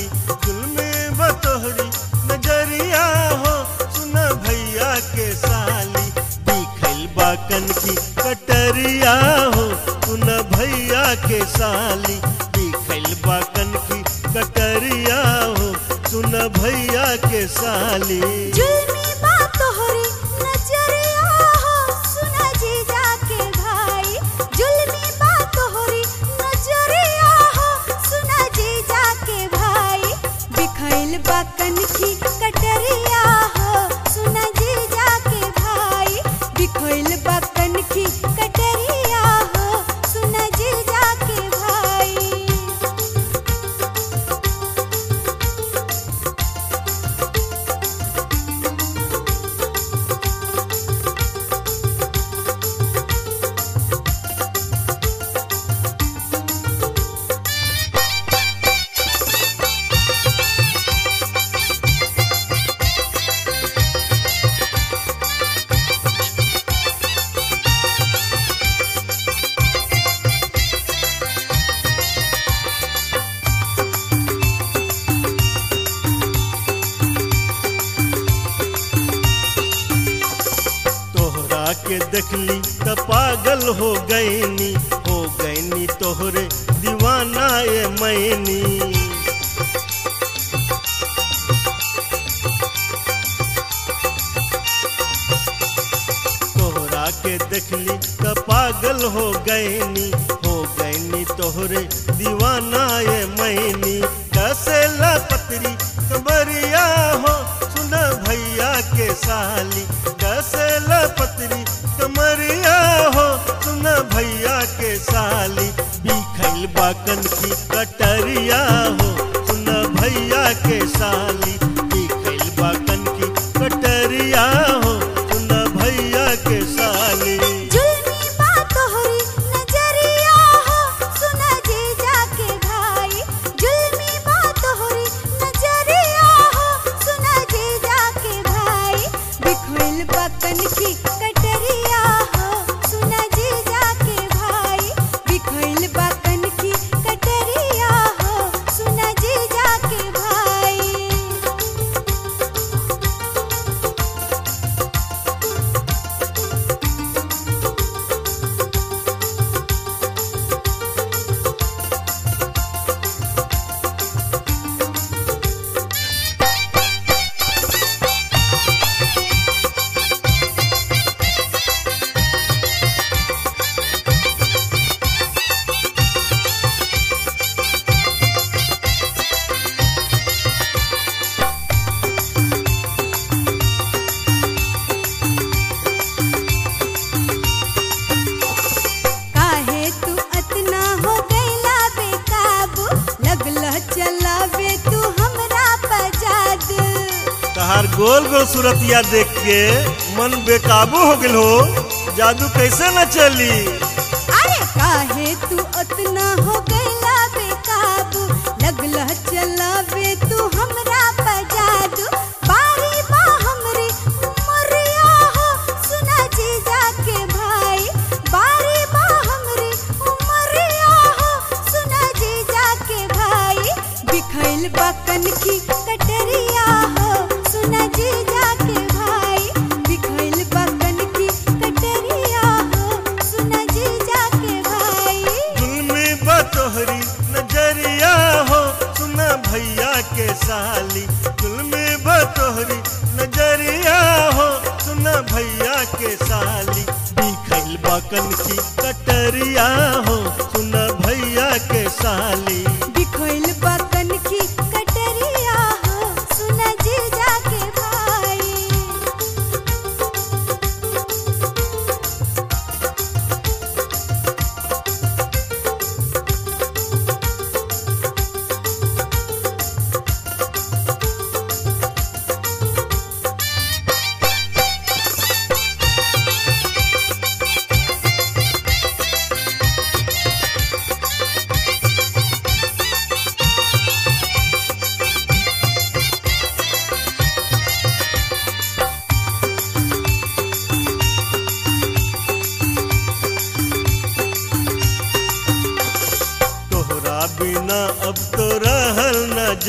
साली जुल्म बतोहरी नजरिया हो सुन भैया के साली दिखल बाकन की कटरिया हो सुन भैया के साली दिखल बाकन की कटरिया हो सुन भैया के साली जुल्मी बात तोहरी नजरिया हो सुना जीजा के भाई जुल्मी बात तोहरी नजरिया हो सुना जीजा के भाई बिखैल बाकन की कटरिया हो सुना जीजा के भाई बिखैल बाकन की कटरिया हो सुना जीजा के भाई तोहरा के देखली त पागल हो गईनी हो गईनी तोहरे दीवाना ए मैनी तोहरा के देखली त पागल हो गईनी हो गईनी तोहरे दीवाना ए मैनी कैसे पतरी कमरिया हो सुन भैया के साली कैसे पतरी कमरिया हो सुन भैया के साली बिखल बाकन की कटरिया हो सुन भैया के साली बिखल बाकन की कटरिया हो सुन भैया के साली जुल्मी बात तोहरी नजरिया हो सुना जीजा के भाई जुल्मी बात तोहरी नजरिया हो सुना जीजा के भाई बिखैल बकन की कटरिया हो सुना जीजा के भाई बिखैल बकन की कटरिया हो सुना जीजा के भाई काहे तू अतना हो गईला बेकाबू लगला चलावे तू हमरा पजाद तहार गोल गोल सूरतिया देख के मन बेकाबू हो गेल हो जादू कैसे न चली अरे काहे तू अतना हो गईला बेकाबू लगला चलावे तू हमरा पजाद बारी बा हमरी उमरिया हो सुना जीजा के भाई बारी बा हमरी उमरिया हो सुना जीजा के भाई बिखैल बकन की कटरिया हो सुना जीजा के भाई बिखैल बकन की कटरिया हो सुना जीजा के भाई जुल्मी बतोहरी नजरिया हो सुन भैया के साली जुल्मी बतोहरी नजरिया हो सुन भैया के साली बिखल बाकन की कटरिया हो सुन भैया के साली बिखैल बकन की कटरिया हो सुना जीजा के भाई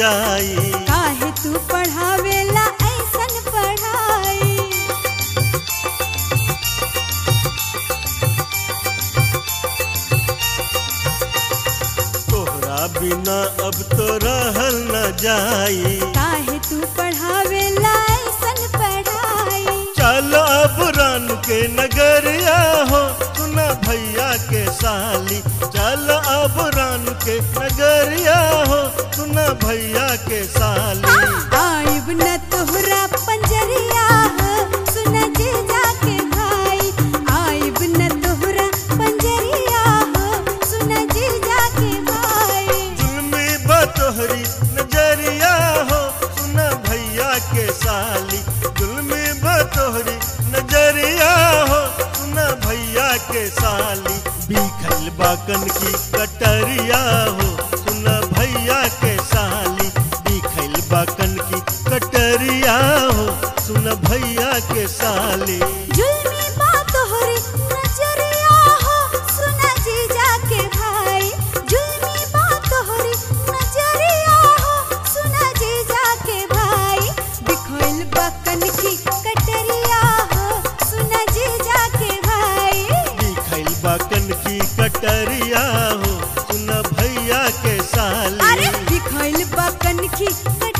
जाई काहे तू पढ़ावेला ऐसन पढ़ाई तोहरा बिना अब तो रहल न जाई काहे तू पढ़ावेला ऐसन पढ़ाई चल अब रान के नगरिया हो सुना भैया के साली चल अब रान के नगरिया हो सुना भैया के साली आइब न तोहरा पंजरिया हो सुन जे जाके भाई आइब न तोहरा पंजरिया हो सुन जे जाके भाई जुल्मी बतोहरी नजरिया हो सुना भैया के साली जुल्मी बतोहरी नजरिया हो सुना भैया के साली बिखल बाकन की कटरिया हो सुना भैया के साली बिखल बाकन की कटरिया हो सुना भैया के साली जुल्मी बात तोहरी नजरिया हो सुन जे जाके भाई जुल्मी बात तोहरी नजरिया हो सुन जे जाके भाई बिखोइल बकन की कटरिया हो सुन जे जाके भाई बिखल बाकन की कटरिया हो सुना भैया के साली अरे बिखोइल बकन की कटरिया